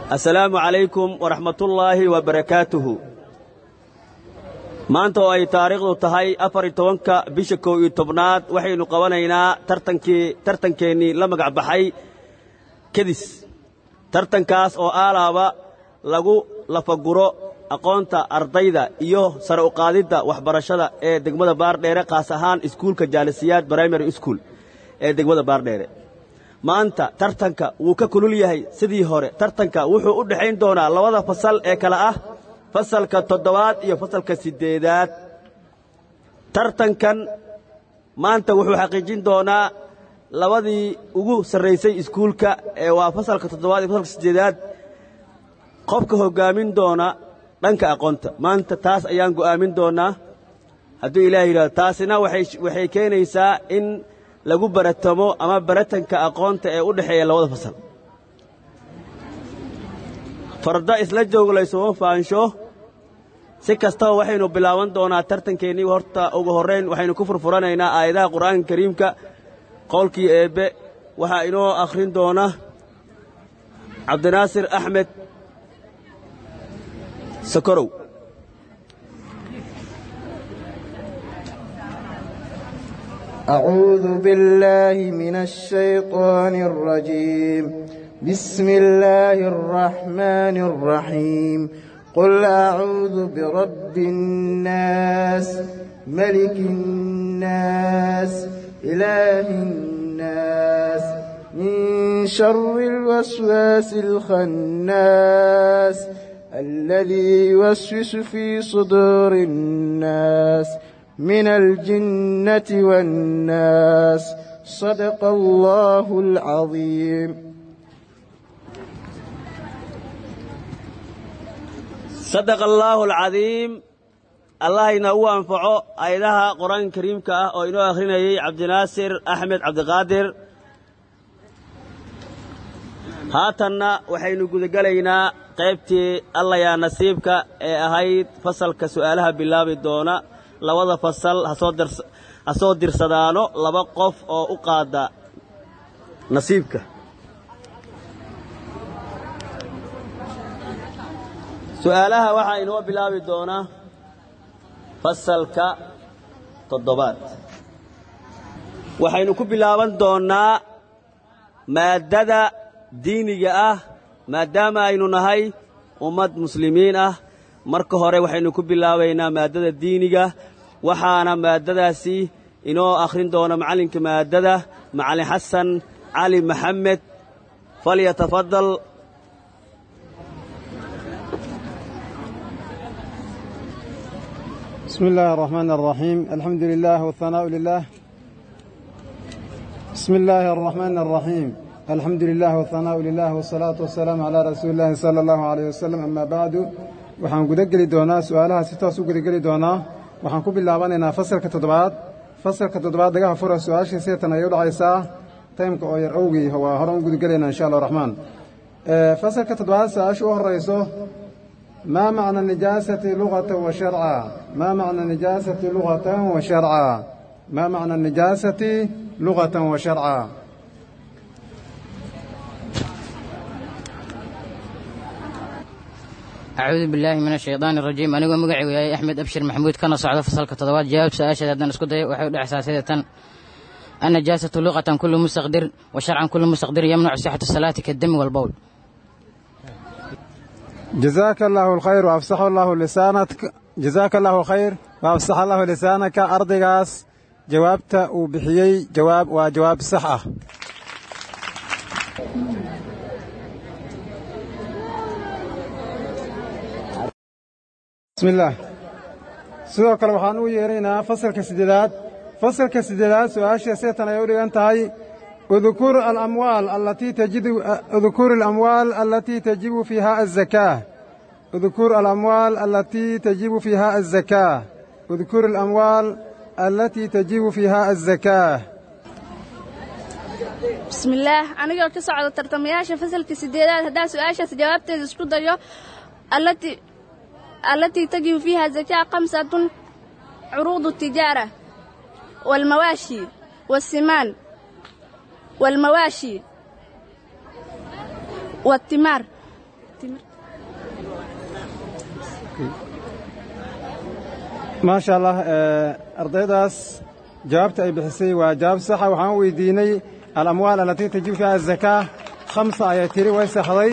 assalaamu calaykum waraxmatullaahi wa barakaatuhu maanta oo ay taariikhdu tahay afar iyo tobanka bisha kow iyo tobnaad waxaynu qabanaynaa tartankii tartankeennii la magac baxay kedis tartankaas oo aalaaba lagu lafaguro aqoonta ardayda iyo sare u qaadidda waxbarashada ee degmada baardheere kaas ahaan iskuulka jaalisiyaad brimary school ee degmada baardheere maanta tartanka wuu ka kulul yahay sidii hore tartanka wuxuu u dhexayn doonaa labada fasal ee kale ah fasalka toddobaad iyo fasalka siddeedaad tartankan maanta wuxuu xaqiijin doonaa labadii ugu sarraysay iskuulka ee waa fasalka toddobaad iyo fasalka siddeedaad qofka hoggaamin doona dhanka aqoonta maanta taas ayaan go'aamin doonnaa hadduu ilaah yidhahdo taasina waxay keenaysaa in lagu baratamo ama baratanka aqoonta ee u dhexeeya labada fasal farda isla jooglaysuma faansho si kastaba waxaynu bilaaban doonaa tartankeennii horta ugu horrayn waxaynu ku furfuranaynaa aayadaha qur'aanka kariimka qowlkii eebbe waxaa inoo akhrin doona cabdinaasir axmed sokorow أعوذ بالله من الشيطان الرجيم بسم الله الرحمن الرحيم قل أعوذ برب الناس ملك الناس إله الناس من شر الوسواس الخناس الذي يوسوس في صدور الناس من الجنة والناس صدق الله العظيم sadaqa allaahu alcadiim allah inoogu anfaco aayadaha qur-aanka kariimka ah oo inoo akhrinayay cabdinaasir axmed cabdiqaadir haatanna waxaynu gudagelaynaa qaybtii allayaa nasiibka ee ahayd fasalka su'aalaha bilaabi doona labada fasal ha soo dirsadaano laba qof oo u qaada nasiibka su'aalaha waxaa inoo bilaabi doonaa fasalka toddobaad waxaynu ku bilaaban doonnaa maaddada diiniga ah maadaama aynu nahay ummad muslimiin ah marka hore waxaynu ku bilaabaynaa maaddada diiniga waxaana maaddadaasi inoo akhrin doona macallinka maaddada macallin xasan cali maxamed falyatafadal بسم الله الرحمن الرحيم الحمد لله والثناء لله بسم الله الرحمن الرحيم الحمد لله والثناء لله والصلاة والسلام على رسول الله صلى الله عليه وسلم أما بعد waxaan guda geli doonaa su-aalaha si toos u gudageli doonaa waxaan ku bilaabanaynaa fasalka toddobaad fasalka toddobaad dagaha fura su-aashii seetan ayay u dhacaysaa taymka oo yar owgii waa hore u gudagelaynaa insha allah raxmaan fasalka toddobaad su-aasha u horayso ما معنى النجاسة لغة وشرعا ما معنى النجاسة لغة وشرعا ما معنى النجاسة لغة وشرعا أعوذ بالله من الشيطان الرجيم أنا مقعي وياي أحمد أبشر محمود كان صعد فصل كتضوات جواب سأشهد أن أسكت وحيود أحساسية النجاسة لغة كل مستقدر وشرعا كل مستقدر يمنع صحة الصلاة كالدم والبول جزاك الله الخير وأفسح الله لسانك جزاك الله خير وأفسح الله لسانك أرضغاس جوابت وبحيي جواب وجواب صحة بسم الله sidoo kale waxaan u yeeraynaa fasalka siddeedaad fasalka siddeedaad su-aasha seetan ay u dhigan tahay اذكر الأموال التي تجد اذكر الأموال التي تجب فيها الزكاة اذكر الأموال التي تجب فيها الزكاة اذكر الأموال التي تجب فيها الزكاة بسم الله أنا قلت صعد الترتمياشة فصل كسيدات هدا سؤاشة جوابت اسكو دايو التي التي تجب فيها الزكاة خمسة عروض التجارة والمواشي والسمان والمواشي والثمار timir maasha allah ardaydaas jawaabta ay bixisay waa jawaab saxa waxaan weydiinay alamwaal alatii tajibu fiiha azakaa khamsa ayay tiri way saxday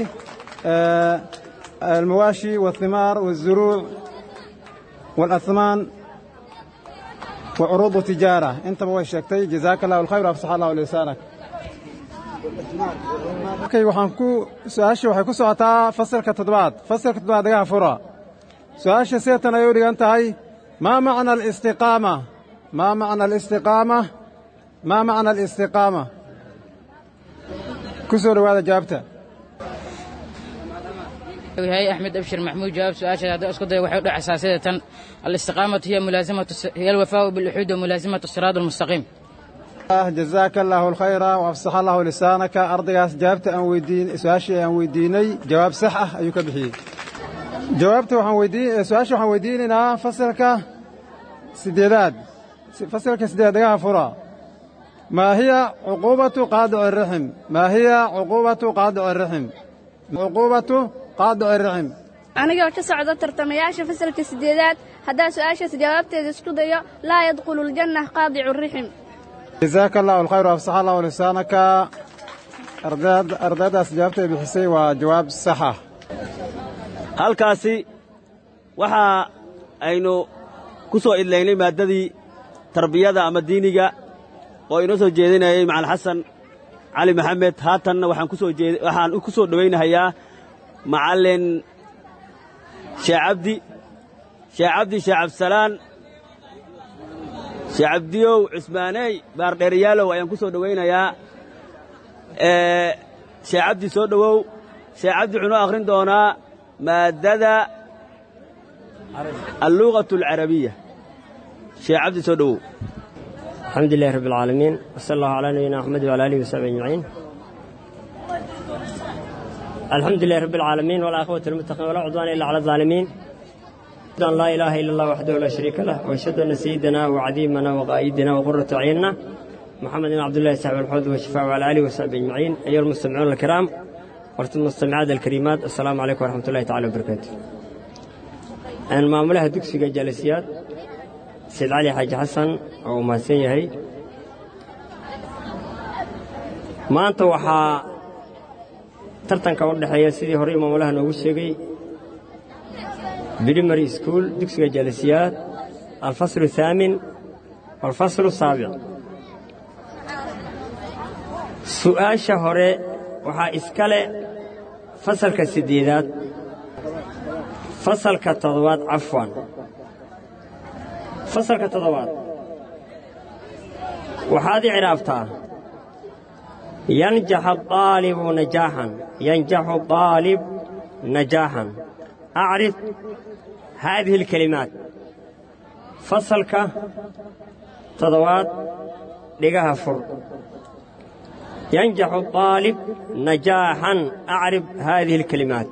almawaashi waathimaar waazuruuc waalasmaan wa curuudu tijaara intaba way sheegtay jazaaka allahu alkhayr afsax allahu lisaanak markay waxaan ku su-aashii waxay ku socotaa fasalka toddobaad fasalka toddobaad dhagaha fura su-aasha seetan ayay u dhigan tahay maa macna alistiqaama maa macna alistiqaama maa macna alistiqaama ku soo dhowaada jawaabta yahay axmed abshir maxmuud jawaab su-aasha haddii isku daya waxay u dhacaysaa sida tan alistiqaamatu hiya mulaasamatu hiya alwafaau biluxuud wa mulaasamatu siraad almustaqiim jazaaka allaahu alkhayra waafsax allahu lisaanaka ardaygaas jawaabta aan weydiin su-aashii aan weydiinay jawaab sax ah ayuu ka bixiyey jawaabta waxaan weydiin su-aasha waxaan weydiinaynaa fasalka siddeedaad fasalka siddeedaad dhagaha fura maa hiya cuquubatu qaadici arixim maa hiya cuquubatu qaadici arixim cuquubatu qaadici arixim anigoo ka socda tartamayaasha fasalka siddeedaad haddaan su-aashaas jawaabteeda isku dayo laa yadkhulu aljanna qaadicu rixim jazaaka allahu alkhayr waafsax allahu lisaanaka ardaydaas jawaabta ay bixisay waa jawaab saxa halkaasi waxa aynu ku soo idlaynay maaddadii tarbiyada ama diiniga oo inoo soo jeedinayay macalin xasan cali maxamed haatanna waxaan ku soo jeed waxaan ku soo dhowaynahayaa macallin sheekh cabdi sheekh cabdi sheekh cabdisalaan sheekh cabdiyow cusmaaney baardheeriyaalow ayaan ku soo dhowaynayaa sheekh cabdi soo dhowow sheekh cabdi wuxuu noo akhrin doonaa maaddada alluqatu alcarabiya sheekh cabdi soo dhowow الحمد لله رب العالمين وصلى الله على نبينا محمد وعلى اله وصحبه اجمعين الحمد لله رب العالمين والعاقبة للمتقين ولا عدوان الا على الظالمين أشهد أن لا إله إلا الله وحده لا شريك له وأشهد أن سيدنا وعديمنا وقائدنا وقرة أعيننا محمد بن عبد الله صاحب الحوض والشفاء وعلى آله وصحبه أجمعين أيها المستمعون الكرام والمستمعات الكريمات السلام عليكم ورحمة الله تعالى وبركاته أنا معمولها دكسي جالسيات سيد علي حاج حسن oo mahadsan yahay maanta waxaa tartanka u dhexeeya sidii hore imaamulaha noogu sheegay brimary school dugsiga jaalisiyaad alfaslu الثaamin waalfaslu الsaabic su'aasha hore waxaa iskale fasalka siddeedaad fasalka toddobaad cafwan fasalka toddobaad waxaad i ciraabtaa yanjax aalibu najaaxan yanjaxu aalib najaaxan acrif haadihi اlkelimaat fasalka toddobaad dhigaha fur yanjaxu aalib najaaxan acrif haadihi اlkelimaat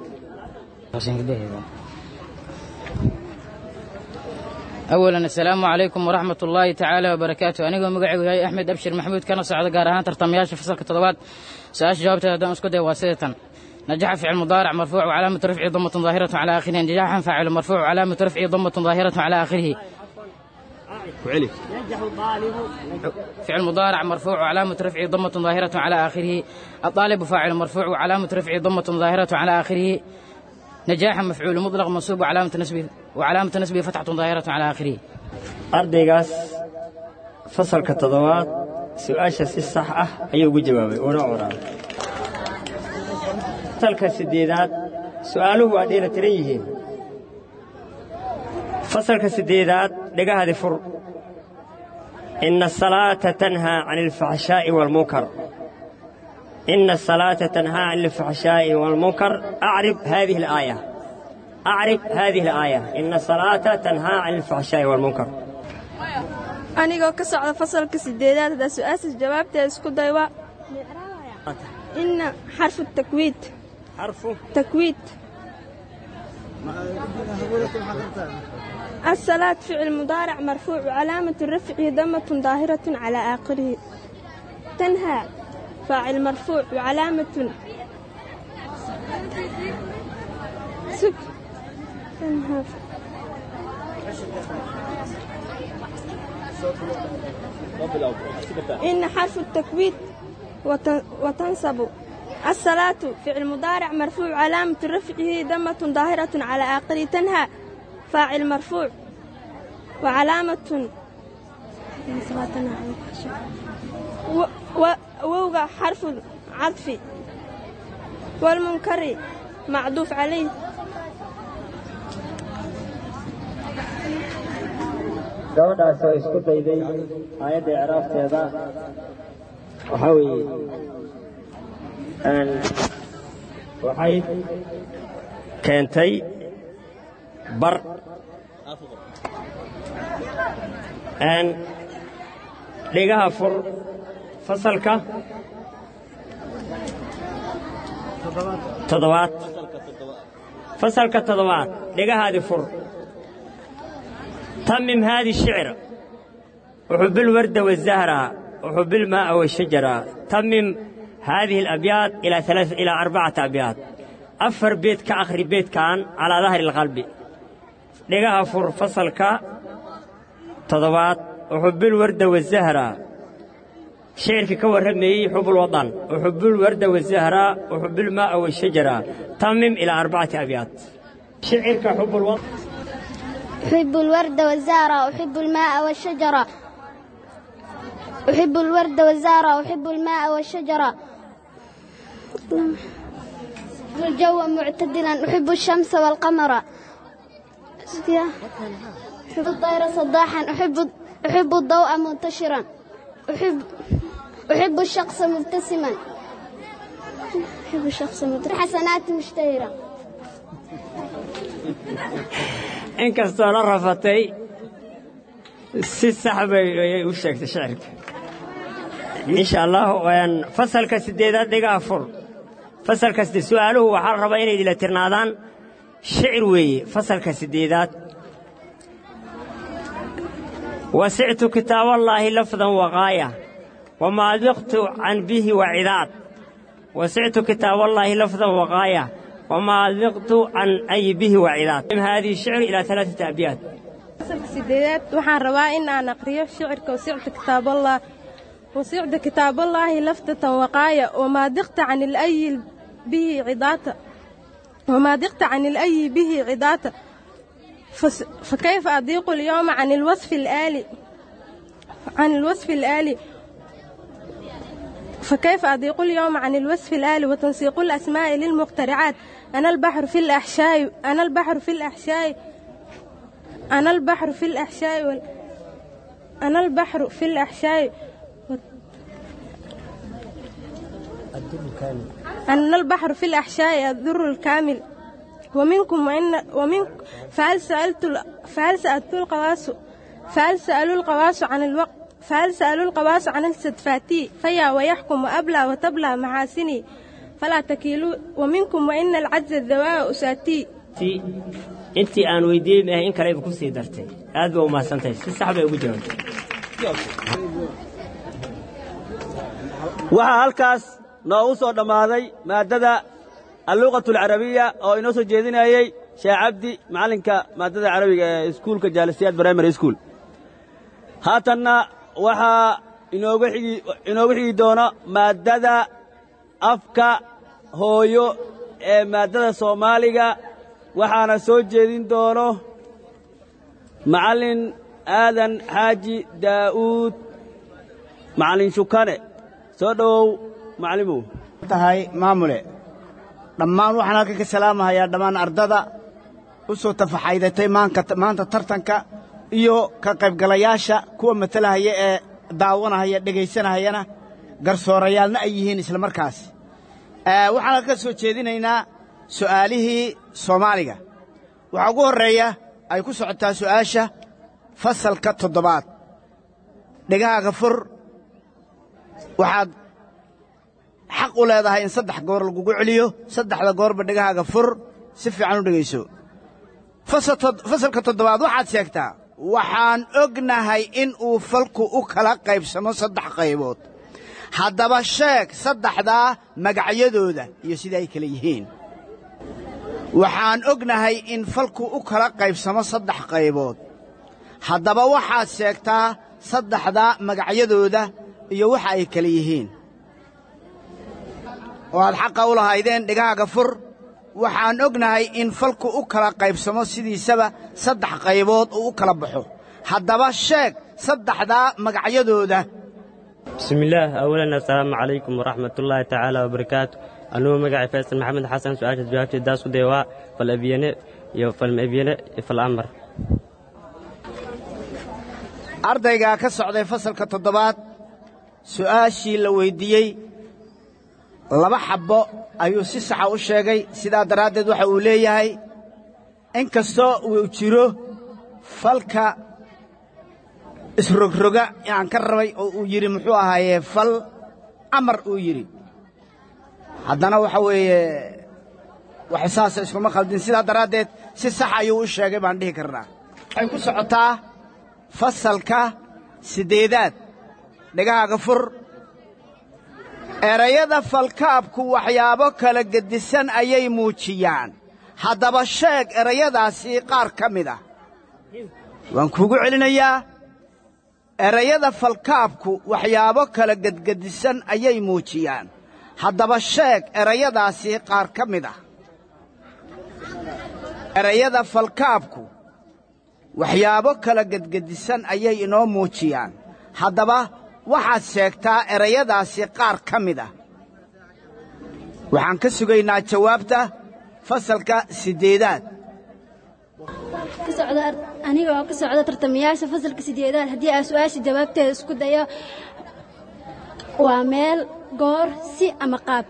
أولا السلام عليكم ورحمة الله تعالى وبركاته أنا مقعد وياي أحمد أبشر محمود كان صعد قارهان ترتمياش فصل كتضبات سأش جوابته هذا أسكت واسطة نجح فعل مضارع مرفوع وعلامة رفعه ضمة ظاهرة على آخره نجاحا فاعل مرفوع وعلامة رفعه ضمة ظاهرة على آخره وعلي فعل مضارع مرفوع وعلامة رفعه ضمة ظاهرة على آخره الطالب فاعل مرفوع وعلامة رفعه ضمة ظاهرة على آخره نجاحا مفعول مطلق منصوب وعلامة نسبه وعلامة نسبه فتحة ظاهرة على آخره ardaygaas fasalka toddobaad su-aasha si sax ah ayuu ugu jawaabay uuna curaabay fasalka siddeedaad su'aaluhu waa dheela tiran yihiin fasalka siddeedaad dhegahadi fur ina asalaata tanhaa can alfaxshaa'i waalmunkar ina asalaata tanhaa can alfaxshaa'i waalmunkar acrib haadihi alaaya acrib haadihi alaaya ina asalaata tanhaa can alfaxshaa'i waalmunkar anigoo ka socda fasalka sideedaad haddaa su-aashaas jawaabteeda isku day waa ina xarfu takwiid xarfu takwiid الصلاة فعل مضارع مرفوع وعلامة رفعه ضمة ظاهرة على آخره تنهى فاعل مرفوع وعلامة سك إن حرف التكويد وتن- وتنصب الصلاة فعل مضارع مرفوع علامة رفعه ضمة ظاهرة على آخره تنهى فاعل مرفوع وعلامة و- و- ووقع حرف عطف والمنكر معطوف عليه gabadhaas oo isku dayday aayadda icraafteeda waxaa weeye een, waxay keentay bar een, dhigaha fur fasalka toddobaad fasalka toddobaad dhigahaadii fur تمم هذه الشعر وحب الورد والزهرة وحب الماء والشجرة تمم هذه الأبيات إلى ثلاث إلى أربعة أبيات أفر بيت كآخر بيت كان على ظهر القلب لقاها فر فصل كا تضبات وحب الورد والزهرة شعر في كور رمي حب الوطن وحب الورد والزهرة وحب الماء والشجرة تمم إلى أربعة أبيات شعر كحب الوطن أحب الورد والزهرة أحب الماء والشجرة أحب الورد والزهرة أحب الماء والشجرة الجو معتدلا أحب الشمس والقمر أحب الطير صداحا أحب أحب الضوء منتشرا أحب أحب الشخص مبتسما أحب الشخص مبتسما حسنات مشتهرة inkastoo la rafatay si sax bay ayay u sheegtay shicirka insha allah waan fasalka sideedaad dhigaa fur fasalka sidee su'aaluhu waxaa la rabaa inay idila tirnaadaan shicir weeye fasalka sideedaad وسعت كتاب الله لفظا وغاية وما ذقت عن به وعذاب وسعت كتاب الله لفظا وغاية وما ذقت عن أي به وعذاب هذه الشعر إلى ثلاثة أبيات sideedaad waxaan rabaa in aan aqriyo shicirka wasicda kitaaballah wasicda kitaaballahi laftatan waqaaya wamaa diqta can ilayi bihi cidaata wamaa diqta can ilayi bihi cidaata فس- فكيف أضيق اليوم عن الوصف الآلي عن الوصف الآلي فكيف أضيق اليوم عن الوصف الآلي وتنسيق الأسماء للمخترعات أنا البحر في الأحشاء أنا البحر في الأحشاء أنا البحر في الأحشاء وال... أنا البحر في الأحشاء وال- أنا البحر في الأحشاء الذر الكامل ومنكم وإن ومن فهل سألت ال- فهل سألت القواس فهل سألوا القواس عن الوقت فهل سألوا القواس عن الستفاتي فيا ويحكم وأبلى وتبلى محاسني فلا تكيلوا ومنكم وإن العجز الذواء أساتي ti intii aan weydiiyey maahay in kale ku sii dartay aad ba u mahadsantahay si sax bay ugu jawaabtay waxaa halkaas noogu soo dhammaaday maaddada alluqatu alcarabiya oo inoo soo jeedinayey sheekh cabdi macallinka maaddada carabiga ee iskuulka jaalisiyaad primary school haatanna waxaa inooga xigi inooga xigi doona maaddada afka hooyo ee maaddada soomaaliga waxaana soo jeedin doono macallin aadan xaaji daa'uud macallin shukane soo dhowow macallimow tahay maamule dhammaan waxaan halkan ka salaamahayaa dhammaan ardada u soo tafaxaydatay maanka maanta tartanka iyo ka qaybgalayaasha kuwa matalahaya ee daawanahaya dhegaysanahayana garsoorayaalna ay yihiin isla markaas Eh, waxaan halkan ka soo jeedinaynaa su'aalihii soomaaliga waxaa ugu horreeya ay ku socotaa su'aasha fasalka toddobaad dhegahaaga fur waxaad xaq u leedahay in saddex goor lagugu celiyo saddexda goorba dhegahaaga fur si fiican u dhegayso Fasal- fasalka toddobaad waxaad sheegtaa waxaan ognahay in uu falku u kala qaybsamo saddex qaybood haddaba sheeg saddexdaa magacyadooda iyo sida ay kala yihiin waxaan ognahay in falku u kala qaybsamo saddex qaybood haddaba waxaad sheegtaa saddexda magacyadooda iyo waxa ay kala yihiin oo aad xaqa u lahaydeen dhegahaaga fur waxaan ognahay in falku u kala qaybsamo sidiisaba saddex qaybood uu u kala baxo haddaba sheeg saddexdaa magacyadooda bismillaah awalan assalaamu calaykum waraxmatullaahi tacaala wabarakaatu anugu magacay faysal maxamed xasan su-aasha jawaabteed isku day waa fal abyane iyo falma abyane iyo fal amar ardaygaa ka socday fasalka toddobaad su'aashii la weyddiiyey laba xabbo ayuu si saxa u sheegay sidaa daraaddeed waxa uu leeyahay in kastoo uu jiro falka isrogroga aan ka rabay oo uu yidhi muxuu ahaayee fal amar uu yidhi haddana waxa weeye wax saasa iskuma khaldin sidaa daraaddeed si sax ayuu u sheegay baan dhihi karnaa waxay ku socotaa fasalka siddeedaad dhegahaaga fur erayada falkaabku waxyaabo kala gedisan ayay muujiyaan haddaba sheeg erayadaasii qaar ka mid ah waan kuugu celinayaa erayada falkaabku waxyaabo kala gedgedisan ayay muujiyaan haddaba sheeg erayadaasii qaar ka mid ah erayada falkaabku waxyaabo kala gedgedisan ayay inoo muujiyaan haddaba waxaad sheegtaa erayadaasi qaar ka mid ah waxaan ka sugaynaa jawaabta fasalka siddeedaad aniga oo ka socda tartamayaasha fasalka sideedaad haddii aan su-aasha jawaabteeda isku dayo waa meel goor si ama qaab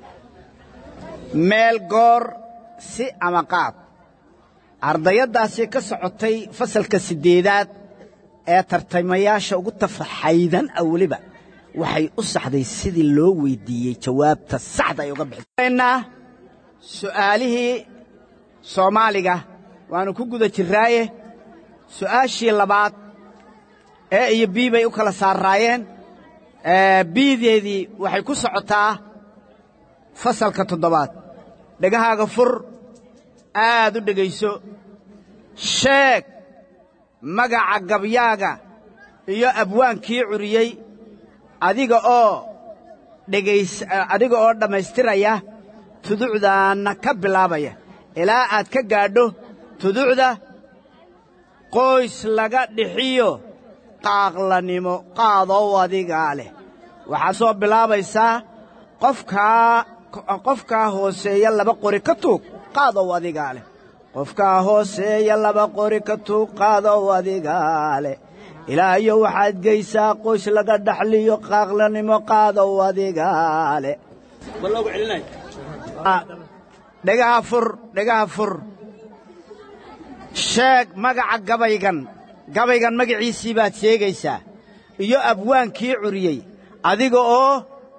meel goor si ama qaab ardayaddaasi ka socotay fasalka siddeedaad ee tartamayaasha ugu tafaxaydan ah weliba waxay u saxday sidii loo weyddiiyey jawaabta saxda ay uga bixisannaa su'aalihii soomaaliga waannu ku guda jirraaye su'aashii labaad ee iyo bii bay u kala saarraayeen biideedii waxay ku socotaa fasalka toddobaad dhegahaaga fur aad u dhegayso sheeg magaca gabyaaga iyo abwaankii curiyey adiga oo dhegays adiga oo dhammaystiraya tuducdaanna ka bilaabaya ilaa aad ka gaadho tuducda qoys laga dhixiyo qaaqlanimo qaadow adigaa leh waxaad soo bilaabaysaa qofkaa qofkaa hooseeya laba qori ka tuug qaadow adigaa leh qofkaa hooseeya laba qori ka tuug qaadow adigaa leh ilaayo waxaad geysaa qoys laga dhaxliyo qaaqlanimo qaadow adigaa leh dhegaha fur dhegaha fur sheeg magaca gabaygan gabaygan magaciisii baad sheegaysaa iyo abwaankii curiyey adiga oo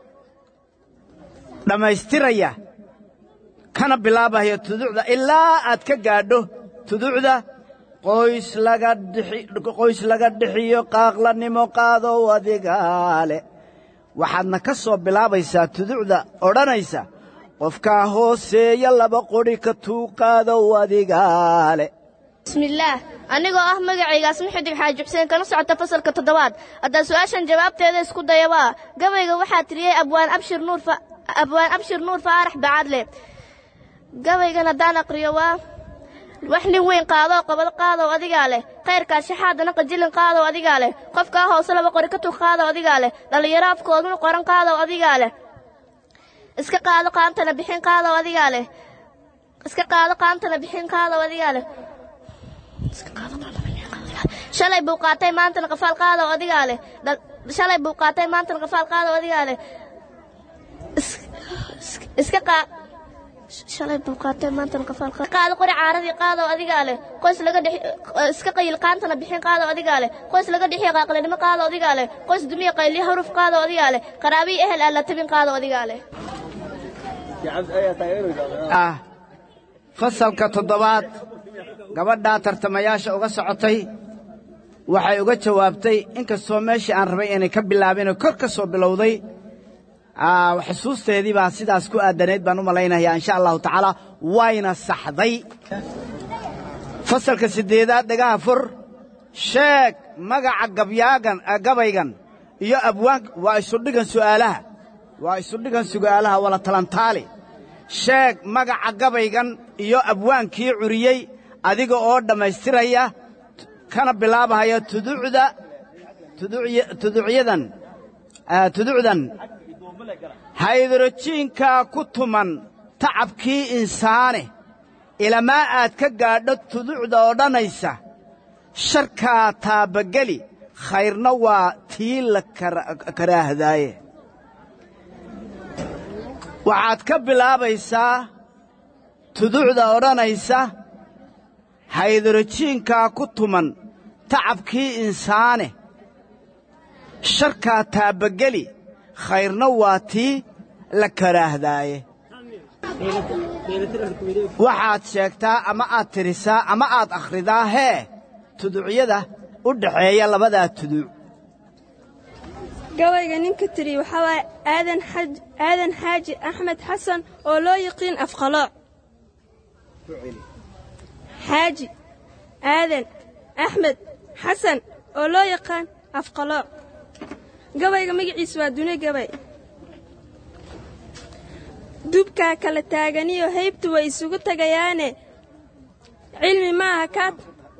dhammaystiraya kana bilaabaya tuducda ilaa aad ka gaadho tuducda qoys laga qoys laga dhixiyo qaaqlanimo qaadow adigaa leh waxaadna ka soo bilaabaysaa tuducda odhanaysa qofkaa hooseeya laba qodhi ka tuuqaadow adigaa leh bismillaah anigoo ah magacaygaas muxidig xaaji xuseen kana socota fasalka toddobaad haddaan su'aashan jawaabteeda isku dayabaa gabayga waxaa tiriyey abwaan abshir nuur abwaan abshir nuur faarax bacaadle gabaygan haddaan aqriyo waa wax nin weyn qaadoo qabad qaadow adigaa leh khayrkaa shaxaadana qajilin qaadow adigaa leh qofkaa hoose laba qori ka tug qaadow adigaa leh dhallinyaro afkooduna qoran qaadow adigaa leh iska qaado qaantana bixin qaadow adigaa leh iska qaado qaantana bixin qaadow adigaa leh shalay buu qaatay maantana qafaal qaadow adigaa leh shalay buu qaatay maantana qafaal qaadow adigaa leh iska qaa shalay buu qaatay maantana qafaal qaado qori caaradii qaadow adigaa leh qoys laga dhix iska qayil qaantana bixin qaadow adigaa leh qoys laga dhixiyo qaaqlinimo qaadow adigaa leh qoys dumiya qayliyo haruf qaadow adigaa leh qaraabiyi ehel aan la tabin qaadow adigaa leh ah fasalka toddobaad gabadhaa tartamayaasha uga socotay waxay uga jawaabtay in kastoo meeshii aan rabay inay ka bilaabinoo kor ka soo bilowday xusuusteedii baa sidaas ku aadanayd baan u malaynayaa insha allahu tacaala wayna saxday fasalka siddeedaad dhagaha fur sheeg magaca gabyaagan gabaygan iyo abwaanka waa isudhigan su'aalaha waa isudhigan su'aalaha wala talantaali sheeg magaca gabaygan iyo abwaankii curiyey adiga oo dhammaystiraya kana bilaabahaya tuducda tuducyadan tuducdan haydrojiinkaa ku tuman tacabkii insaane ilamaa aad ka gaadho tuducda odhanaysa sharkaa taabageli khayrna waa tii la karaahdaaye waxaad ka bilaabaysaa tuducda odhanaysa haydrojiinkaa ku tuman tacabkii insaane sharkaa taabageli khayrna waa tii la karaahdaaye waxaad sheegtaa ama aad tirisaa ama aad akhridaa hee tuducyada u dhaxeeya labadaa tuduc gabayga ninka tiri waxaa waaye aadan xaaji axmed xasan oo loo yiqiin afqalooc xaaji aadan axmed xasan oo loo yaqaan afqalooc gabayga magaciisa waa dune gabay dubkaa kala taaganiyo haybtu way isugu tagayaane cilmi maaha kaa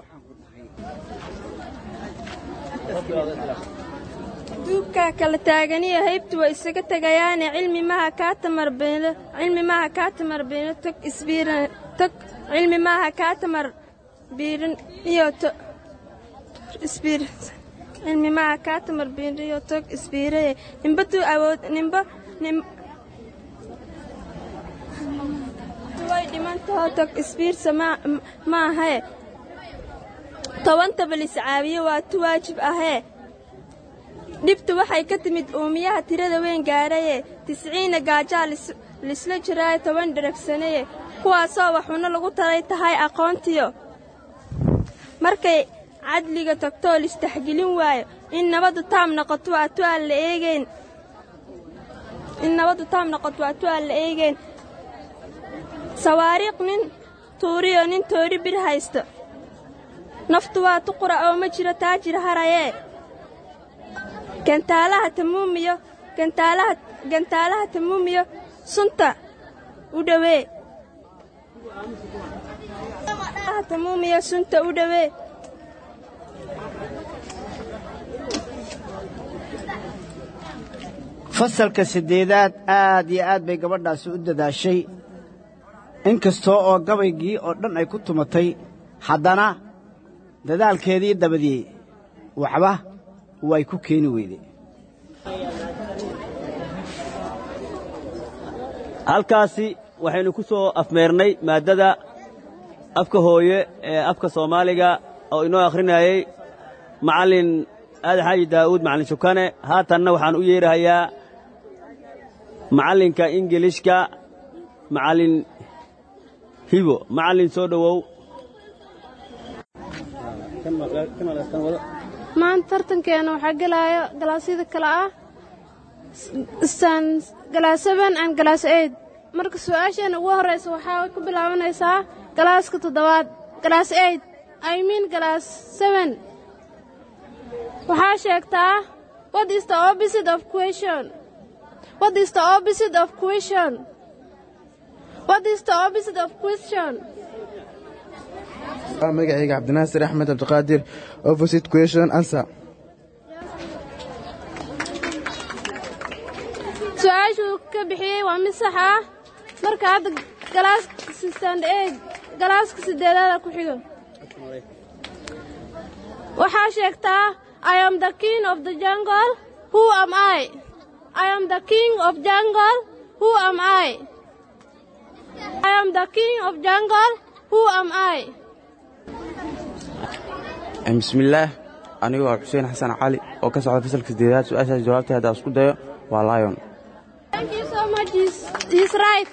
duubkaa kala taaganiyo haybtu way isaga tegayaane cilmi maaha kaa tamar beeno cilmi maaha kaa tamar beeno tog isbiiran tog cilmi maaha kaa tamar biirin iyo to isbiir cilmi maaha kaa tamar biirin iyo tog isbiiraye nimba tuu awood nimba nim way dhimantahoo tog isbiirsa ma ahee tobantaba liscaabiye waa tu waajib ahee dhibtu waxay ka timid uumiyaha tirada weyn gaadhaye tisciina gaajaa lisla jiraayo toban dheragsaneye kuwaasoo waxuuna lagu taray tahay aqoontiyo markay cadliga tagtoo listaxgelin waayo in nabaddu taam noqoto waa tu aan la eegeyn in nabaddu taam noqoto waa tu aan la eegeyn sawaariiq nin tuuriyo nin toori bir haysto naftu waa tuqura oo ma jiro taajir harayee gantaalaha tamuumiyo gantaalaha gantaalaha tamuumiyo sunta u dhawee tamuumiyo sunta u dhawee fasalka siddeedaad aad iyo aad bay gabadhaasi u dadaashay in kastoo oo gabaygii oo dhan ay ku tumatay haddana dadaalkeedii dabadii waxba way ku keeni weyde halkaasi waxaynu ku soo afmeernay maaddada afka hooye ee afka soomaaliga oo inoo akhrinayey macallin aada xaaji daa'uud macallin shukane haatanna waxaan u yeerahayaa macallinka ingilishka macallin hibo macallin soo dhowow maanta tartankeena waxaa gelaayo galaasyada kale ah galaas seben and galaas eid marka su-aasheena ugu horraysa waxaa ku bilaabanaysaa galaaska toddobaad galaas eid i mean galaas seben waxaa sheegtaa what is the opposite of question what is the opposite of question what is the opposite of question magacayga cabdinaasir axmed cabdiqaadir opposite question answer su-aashuu ka bixiyey waa mid sax ah marka hadda galaaska stand eid galaaska siddeedaada ku xigo waxaa sheegtaa i am the king of the jungle who am i i am the king of jungle who am i i am the king of jungle who am i bismillaah anigu waa xuseen xasan cali oo ka socda fasalka sideedaad su-aashaas jawaabtay haddaa isku dayo waa lion Thank you so much. He's, he's right.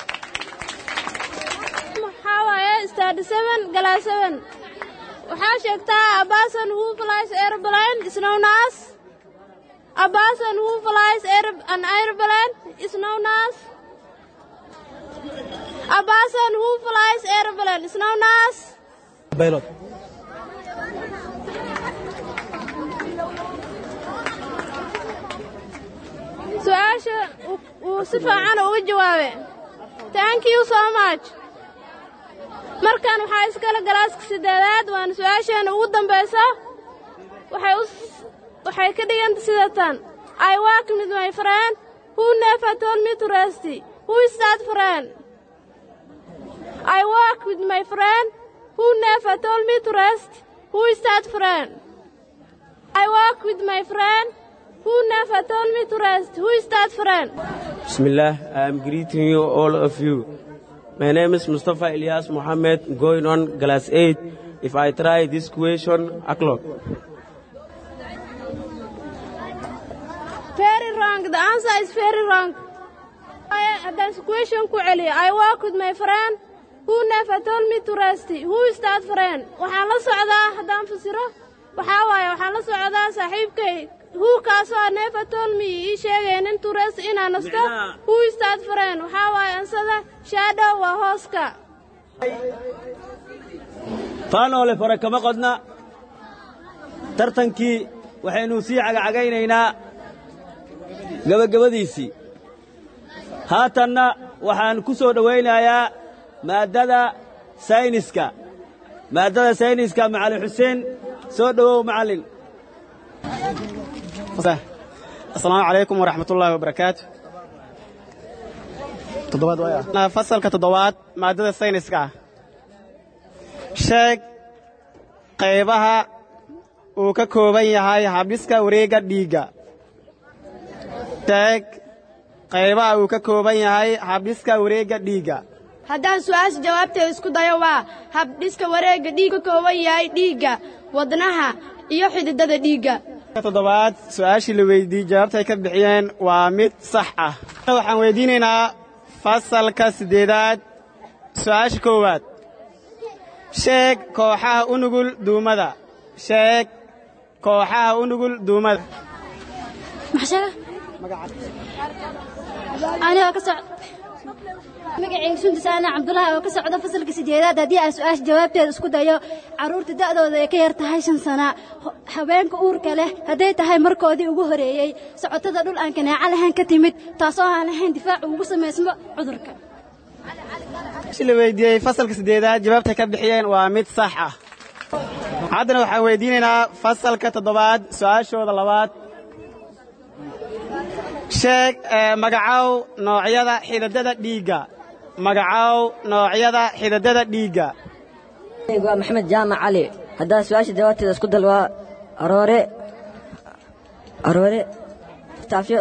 Waxaa waaye study seven, class seven. Waxaa sheegtaa a person who flies airplane is known as A person who flies aer- an airplane is known as. A person who flies airplane is known as. Pilot. su-aasha uu- uu si fiican uga jawaabay thank you so much markan waxaa iskale galaaska siddeedaad waana su-aasheena ugu dambaysa waxay u s- waxay ka dhiganta sida tan i work with my friend who never told me to rest who is that friend i work with my friend who never told me to rest who is that friend i work with my friend who never told me to rest who is that friend Bismillah, I am greeting you, all of you. My name is Mustafa Ilyas Mohammed, going on class 8. If I try this question, o'clock. Very wrong. The answer is very wrong. I, haddaan question ku celiyo I work with my friend who never told me to rest. Who is that friend? Waxaan la socdaa haddaan fasiro waxaa waaye waxaan la socdaa saaxiibkay who kaasoo never told me ii sheegaynin to rest inaan nasto who is that friend waxaa waaye ansada shadow waa hooska faanoole fore kama qodna tartankii waxaynu sii cagacagaynaynaa gebagabadiisii haatanna waxaan ku soo dhowaynayaa maaddada sayniska maaddada sayniska macallin xuseen soo dhowow macallin asalaamu calaykum waraxmatullaahi wabarakaatu fasalka toddobaad maaddada sayniska ah sheeg qaybaha uu ka kooban yahay habdhiska wareegga dhiigga sheeg qaybaha uu ka kooban yahay habdhiska wareegga dhiigga haddaan su'aasha jawaabteeda isku dayo waa habdhiska wareegga dhiig ka kooban yahay dhiigga wadnaha iyo xididada dhiigga toddobaad su'aashii la weydiiyey jawaabtay ka bixiyeen waa mid sax ah waxaan weydiinaynaa fasalka siddeedaad su'aasha koowaad sheeg kooxaha u nugul duumada sheeg kooxaha u nugul duumada anigoo ka soc magacayga sunta saana cabdulaahi oo ka socda fasalka sideedaad haddii aan su-aasha jawaabteeda isku dayo carruurta da'dooda ay ka yar tahay shan sana ho- haweenka uurka leh hadday tahay markoodii ugu horeeyey socotada dhul aan kanaaco lahayn ka timid taasoo aan lahayn difaac ugu samaysmo cudurka su'aashii la weydiiyey fasalka siddeedaad jawaabtay ka bixiyeen waa mid sax ah haddana waxaan weydiinaynaa fasalka toddobaad su'aashooda labaad sheeg ee, magacow noocyada xididada dhiigga magacow noocyada xididada dhiigga waa maxamed jaamac cali haddaan su-aasha jawaabteeda isku dal waa aroore aroore taafyo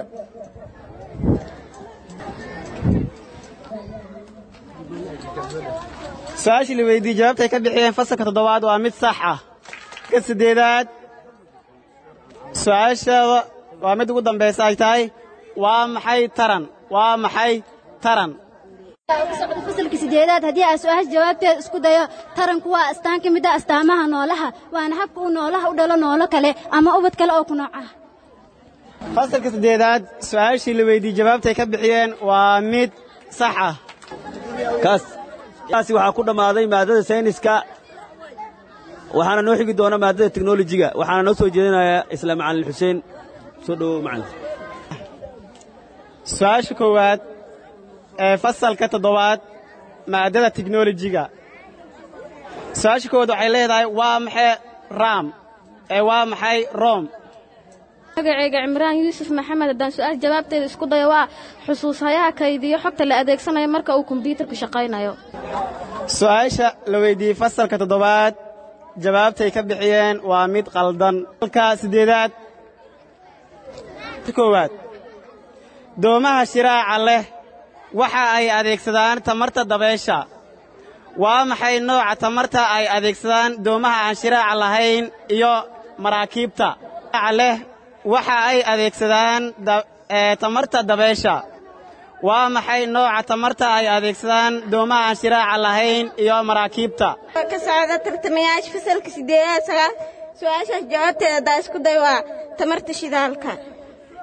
su-aashii la weydiiyey jawaabtay ka bixiyeen fasalka toddobaad waa mid sax ah ka siddeedaad su-aashaada waa mid ugu dambaysa ay tahay waa maxay taran waa maxay taran ka socda fasalka sideedaad haddii aan su-aasha jawaabteeda isku dayo taranku waa astaan ka mid ah astaamaha noolaha waana habka uu noolaha u dhalo noolo kale ama ubad kale oo ku nooc ah fasalka siddeedaad su-aashii la weydiiyey jawaabtay ka bixiyeen waa mid sax ah kaas kaasi waxaa ku dhammaaday maaddada sayniska waxaana noo xigi doona maaddada teknolojiga waxaana noo soo jeedinayaa isla macallin xuseen soo dhowow macallin su-aasha koowaad ee fasalka toddobaad maaddada tiknolojiga su-aasha koowaad waxay leedahay waa maxay ram ee waa maxay rom magacayga cimraan yuusuf maxamed haddaan su-aal jawaabteeda isku dayo waa xusuushayaha kaydiyo xogta la adeegsanayo marka uu kombiyuutarku shaqaynayo su-aasha la weydiiyey fasalka toddobaad jawaabtay ka bixiyeen waa mid qaldan fasalka siddeedaad koowaad doomaha shiraaca leh waxa ay adeegsadaan tamarta dabeesha waa maxay nooca tamarta ay adeegsadaan doomaha aan shiraaca lahayn iyo maraakiibta shiraaca leh waxa ay adeegsadaan da- ee, tamarta dabeesha waa maxay nooca tamarta ay adeegsadaan doomaha aan shiraaca lahayn iyo maraakiibta ka socda tartamayaasha fasalka sideedaad sagaal su-aashaas jawaabteeda haddaa isku day waa tamarta shidaalka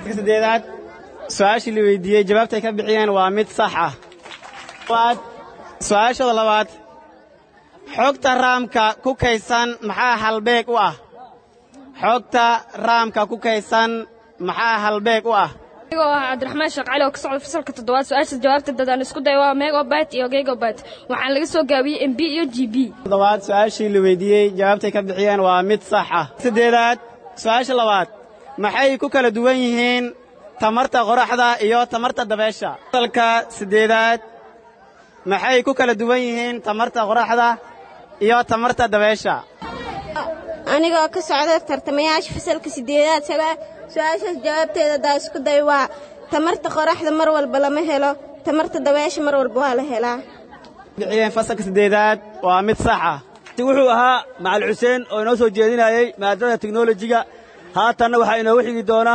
sideedaad su-aashii la weydiiyey jawaabtay ka bixiyeen waa mid sax ah waad su-aashada labaad xogta raamka ku kaysan maxaa halbeeg u ah xogta raamka ku kaysan maxaa halbeeg u ah anigoo ah cabdiraxmaan sheekh cali oo ka socda fasalka toddobaad su-aasha jawaabteeda aan isku dayo waa megabyte iyo gigabyte waxaan laga soo gaabiyey mb iyo g b toddobaad su-aashii la weydiiyey jawaabtay ka bixiyeen waa mid sax ah siddeedaad su-aasha labaad maxay ku kala duwan yihiin tamarta qoraxda iyo tamarta dabeesha fasalka siddeedaad maxay ku kala duwan yihiin tamarta qoraxda iyo tamarta dabeesha anigoo ka socda tartamayaasha fasalka sideedaad su-aashaas jawaabteeda haddaa isku day waa tamarta qoraxda mar walba lama helo tamarta dabeesha mar walba waa la helaa bixiyeen fasalka siddeedaad waa mid sax ah wuxuu ahaa macal xuseen oo inoo soo jeedinayey maadada teknolojiga haatanna waxaa inoogu xigi doona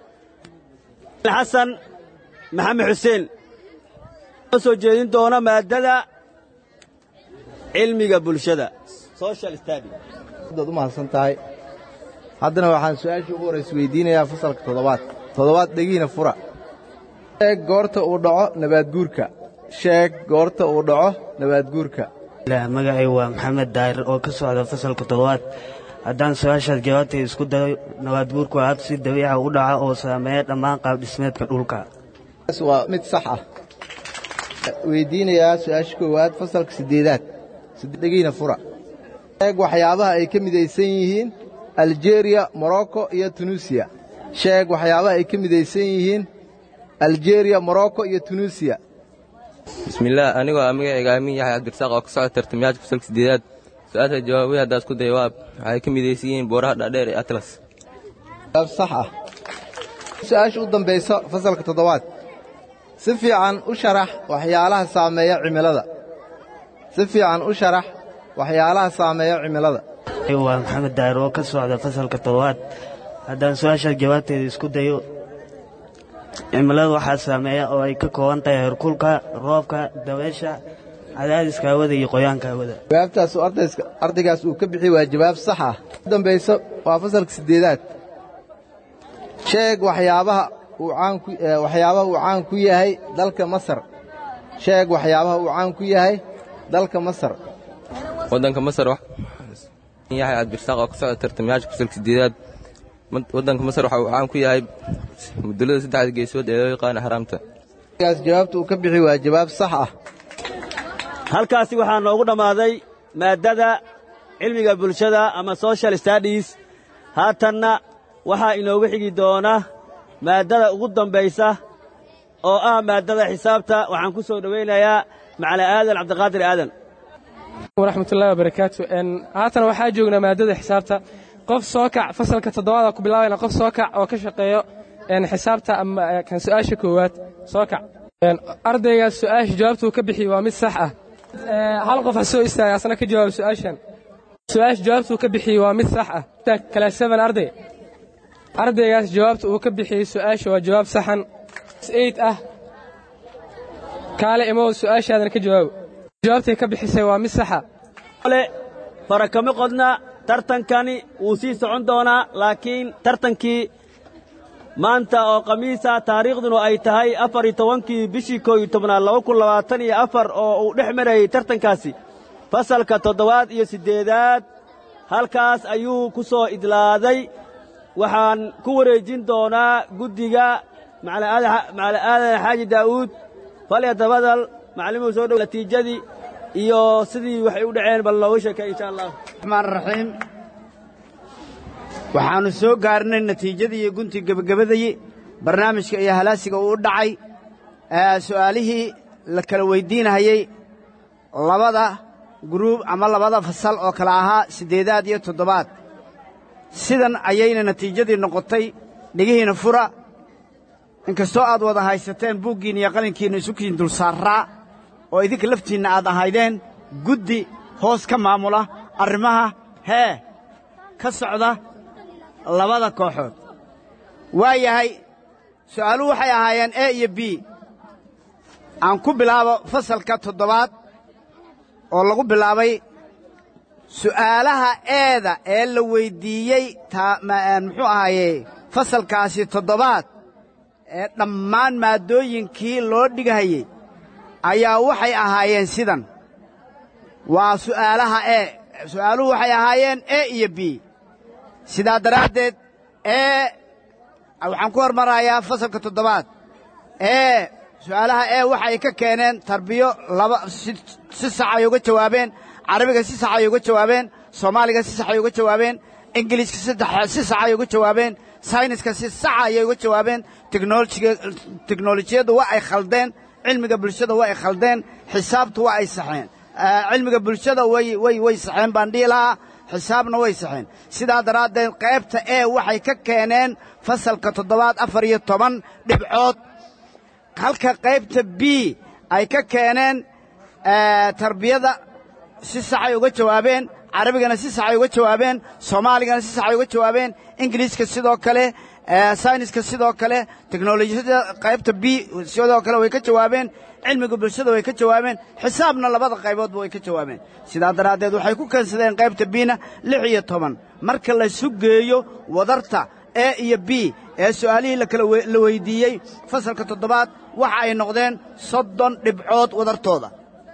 xasan maxamed xuseen inoo soo jeedin doona maadada cilmiga bulshada social study dad u mahadsan tahay haddana waxaan su-aashii ugu horraysa weydiinayaa fasalka toddobaad toddobaad dhegiina fura sheeg goorta uu dhaco nabaadguurka sheeg goorta uu dhaco nabaadguurka magacay waa maxamed daahir oo ka socda fasalka toddobaad haddaan su-aashaas jawaabtay isku dayo nabaadguurku waa hab si dabiica u dhaca oo saameeya dhammaan qaabdhismeedka dhulka waa mid sax ah weydiinayaa su-aasha koowaad fasalka siddeedaad dhegiina fura sheeg waxyaabaha ay ka midaysan yihiin aljeriya morocco iyo tunuusiya sheeg waxyaabaha ay ka midaysan yihiin aljeriya morocco iyo tunuusiya bismillaah anigoo ah magacayga aamin yaxya cabdirasaaq oo ka socda tartamayaasha fasalka siddeedaad su-aasha jawaabay haddaa isku daya waa waxay ka midaysan yihiin booraha dhaadheer ee atlas jawaab sax ah su-aasha u dambaysa fasalka toddobaad si fiican u sharax waxyaalaha saameeya cimilada si fiican u sharax waxyaalaha saameeya cimilada waa maxamed daahir oo ka socda fasalka toddobaad haddaan su-aashaas jawaabteeda isku dayo cimilada waxaa saameeya oo ay ka kooban tahay herkulka roobka dabeesha cadaadiska hawada iyo qoyaanka hawada jawaabtaas ardaygaas uu ka bixiyey waa jawaab sax ah u dambayso waa fasalka siddeedaad sheeg waxyaabaha uu caanwaxyaabaha uu caan ku yahay dalka masar sheeg waxyaabaha uu caan ku yahay dalka masar waddanka masar yaxya cabdirasaaq oo ka socda tartamayaasha fasalka siddeedaad waddanka masar waxa uu caan ku yahay mudulada saddexda geesood ee loo yaqaano xaraamta gaas jawaabta uu ka bixi waa jawaab sax ah halkaasi waxaa noogu dhammaaday maaddada cilmiga bulshada ama social studies haatanna waxaa inoogu xigi doona maaddada ugu dambaysa oo ah maaddada xisaabta waxaan ku soo dhowaynayaa macala aadan cabdiqaadir aadan waraxmatullahi wabarakaatu haatan waxaa joognaa maadada xisaabta qof soo kac fasalka toddobaada ku bilaabayna qof soo kac oo ka shaqeeyo xisaabta ama kan su-aasha koowaad soo kac ardaygaas su-aasha jawaabtuu ka bixiyey waa mid sax ah hal qof ha soo istaaga asna ka jawaab su-aashan su-aasha jawaabtuu ka bixiyey waa mid sax ah kala seven arday ardaygaas jawaabta uu ka bixiyey su-aasha waa jawaab saxan eight ah kaale imow su-aashaadan ka jawaabo jawaabtay ka bixisay waa mid saxa ole farakama qodna tartankani wuu sii socon doonaa laakiin tartankii maanta oo khamiisa taariikhduna ay tahay afar iyo tobankii bishii koo iyo tobnaad laba kun labaatan iyo afar oo uu dhex marayey tartankaasi fasalka toddobaad iyo siddeedaad halkaas ayuu ku soo idlaaday waxaan ku wareejin doonaa guddiga macala aadan xaaji daa'uud falyadabadal macallimuu soo dhow natiijadii iyo sidii waxay u dhaceen bal nooga sheekay insha allah raxmaan raxiim waxaannu soo gaarnay natiijadii iyo guntii gebagabadayii barnaamijka iyo halaasiga uu u dhacay su'aalihii la kala weyddiinahayey labada guruub ama labada fasal oo kale ahaa siddeedaad iyo toddobaad sidan ayayna natiijadii noqotay dhegihiina fura inkastoo aad wada haysateen buuggiinna iyo qalinkiinna isukiin dul saarraa oo idinka laftiinna aad ahaydeen guddi hoos ka maamula arrimaha hee ka socda labada kooxood waa yahay su'aaluhu waxay ahaayeen e iyo b aan ku bilaabo fasalka toddobaad oo lagu bilaabay su'aalaha eeda ee la weyddiiyey muxuu ahaaye fasalkaasi toddobaad ee dhammaan maaddooyinkii loo dhigahayey ayaa waxay ahaayeen sidan waa su'aalaha e su'aaluhu waxay ahaayeen e iyo b sidaa daraaddeed ee waxaan ku hormarayaa fasalka toddobaad ee su'aalaha ee waxay ka keeneen tarbiyo laba si si sax ay uga jawaabeen carabiga si sax ay uga jawaabeen soomaaliga si sax ay uga jawaabeen ingiliiska saddex si sax ay uga jawaabeen sayniska si sax ayay uga jawaabeen teknolojiga teknolojiyaddu waa ay khaldeen cilmiga bulshada waa ay khaldeen xisaabtu waa ay saxeen cilmiga bulshada way way way saxeen baan dhihi lahaa xisaabna way saxeen sidaa daraaddeed qaybta ee waxay ka keeneen fasalka toddobaad afar iyo toban dhibcood halka qaybta b ay ka keeneen tarbiyada si saxay uga jawaabeen carabigana si saxay uga jawaabeen soomaaligana si saxay uga jawaabeen ingiliiska sidoo kale sayniska sidoo kale teknolojiyada qaybta b sidoo kale way ka jawaabeen cilmiga bulshada way ka jawaabeen xisaabna labada qayboodba way ka jawaabeen sidaa daraaddeed waxay ku keensadeen qaybta bina lix iyo toban marka laysu geeyo wadarta e iyo b ee su'aalihii lakala la weyddiiyey fasalka toddobaad waxa ay noqdeen soddon dhibcood wadartooda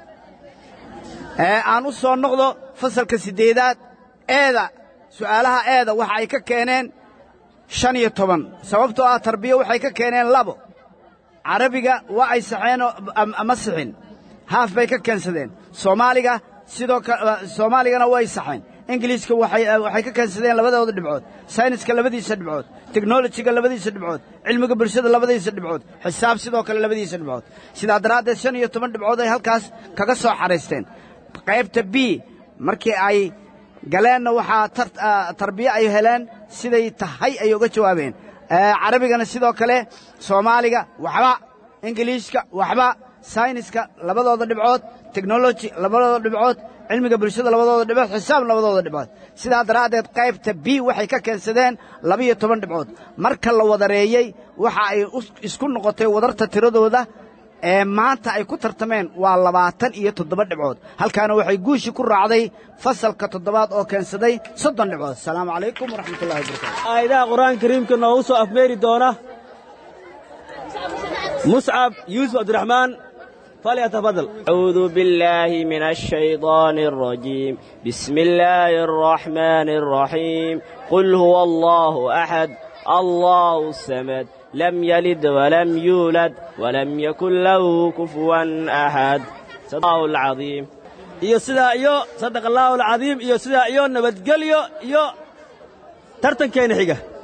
aan u soo noqdo fasalka siddeedaad eeda su'aalaha eeda waxa ay ka keeneen shan iyo toban sababtoo ah tarbiya waxay ka keeneen labo carabiga waa ay saxeenoo ama sixin haaf bay ka keensadeen soomaaliga sidoo soomaaligana way saxeen ingiliiska waxay ka keensadeen labadooda dhibcood sayniska labadiisa dhibcood teknolojiga labadiisa dhibcood cilmiga bulshada labadiisa dhibcood xisaab sidoo kale labadiisa dhibcood sidaa daraaddeed shan iyo toban dhibcood ay halkaas kaga soo xaraysteen qaybta b markii ay galeenna waxaa tarbiye ay heleen siday tahay ay uga jawaabeen carabigana sidoo kale soomaaliga waxba ingiliishka waxba sayniska labadooda dhibcood teknoloji labadooda dhibcood cilmiga bulshada labadooda dhibcood xisaab labadooda dhibcood sidaa daraaddeed qaybta b waxay ka keensadeen labiyo toban dhibcood marka la wadareeyey waxa ay isku noqotay wadarta tiradooda ee maanta ay ku tartameen waa labaatan iyo toddoba dhibcood halkaana waxay guushii ku raacday fasalka toddobaad oo keensaday soddon dhibcood asalaamu calaykum waraxmatullahi wabarakatu aayadaha qur-aanka kariimka noogu soo afmeeri doona muscab yuusuf cabdiraxmaan فليتفضل أعوذ بالله من الشيطان الرجيم بسم الله الرحمن الرحيم قل هو الله أحد الله الصمد لم يلد ولم يولد ولم يكن له كفوا أحد صدق الله العظيم iyo sidaa iyo sadaq allaahu alcadiim iyo sidaa iyo nabadgelyo iyo tartankeena xiga